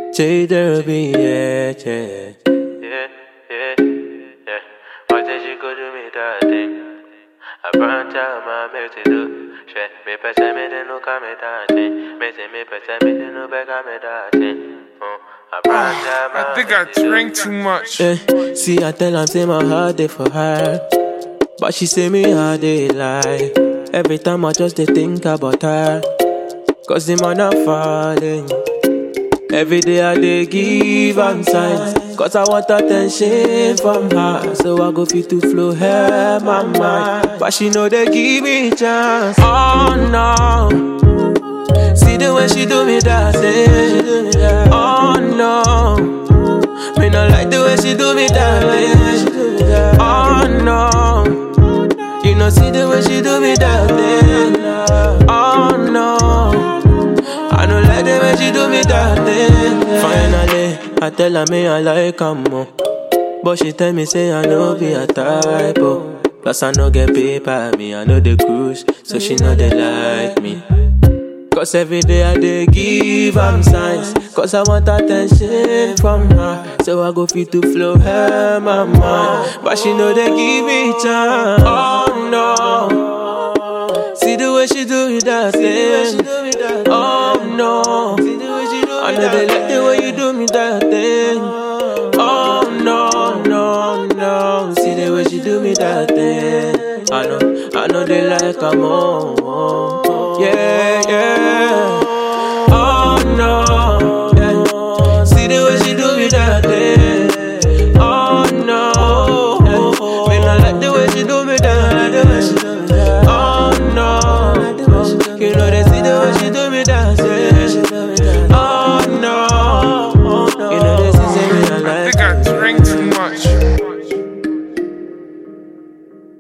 Say there'll be yeah, yeah. Yeah, yeah, yeah. Why did you go do me that thing? I burnt out my milk to do. Shit, me pesa me de no come that thing. Me say me pesa me de no back me that thing. Oh, I burnt out my I think I drank too much. Eh, see, I tell her, say my heart day for her. But she say me how they lie. Every time I just dey think about her. Cause the man are falling. Every day I dey give am signs. Cause I want attention from her. So I go fit to flow her my mind. But she know they give me chance. Oh no. See the way she do me that thing. Oh no. Me not like the way she do me that thing. Oh no. You know see the way she do me that thing. Oh no. I don't like the way she do me that thing. Finally, I tell her me I like her more. But she tell me say I know be a type oh. Plus I no get paper, me I know the cruise, so she know they like me. Cause every day I dey give am signs Cause I want attention from her So I go fit to flow her my mind But she know they give me chance Oh no See the way she do it that thing Oh no I know they like the way you do me that thing Oh no, no, no See the way she do me that thing I know, I know they like her more